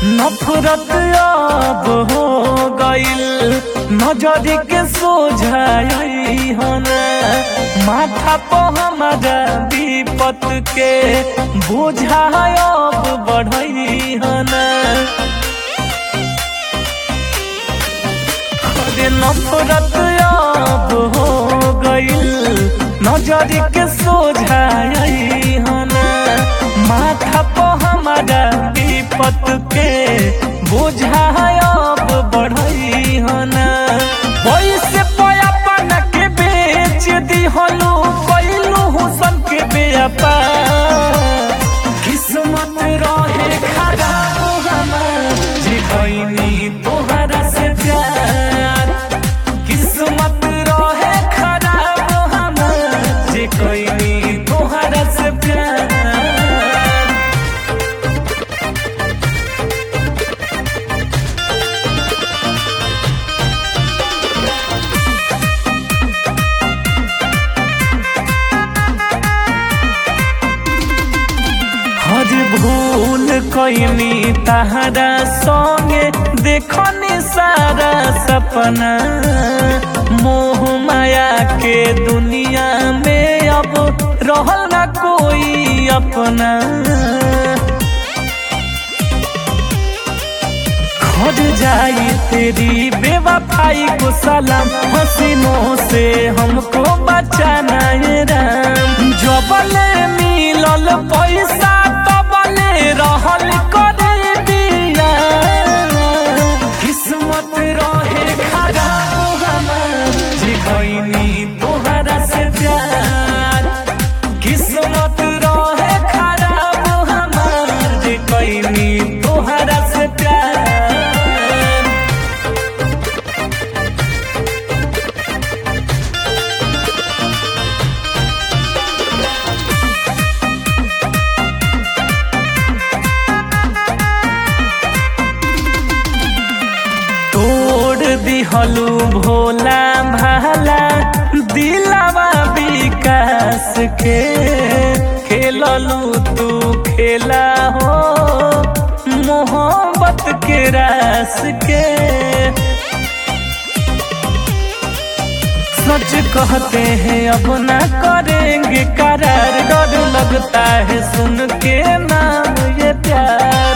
नफरत अब हो गइल नजर के सोझाई होना माथा पर हमारा विपत के बोझा अब बढ़ई होना अरे नफरत अब हो गइल नजर के सोझाई होना माथा पर हमारा विपत के बोझा अब बढ़ई होना वैसे पयापन के बेच दी हलू कैलू हुसन के व्यापार किस्मत रहे खराब हमार जे कैनी तोहरा से प्यार किस्मत रहे खराब हमार जे कैनी तोहरा से प्यार हज भूल कैनी तहरा संगे देखनी सारा सपना मोह माया के दुनिया में अब रहल ना कोई अपना खड़ जाई तेरी बेवफाई को सलाम हसीनों से हमको बचाना है राम जबले मिलल पैसा तबले रहल करे दिया किस्मत रहे खराब हमार जे कैनी तोहरा से प्यार किस्मत रहे खराब हमार जे कैनी तोहरा से प्यार तोड़ दिहलू भोला भाला दिलावा विकास के खेललू तू खेला हो मोहब्बत के रास के सच कहते हैं अब ना करेंगे करार डर लगता है सुन के नाम ये प्यार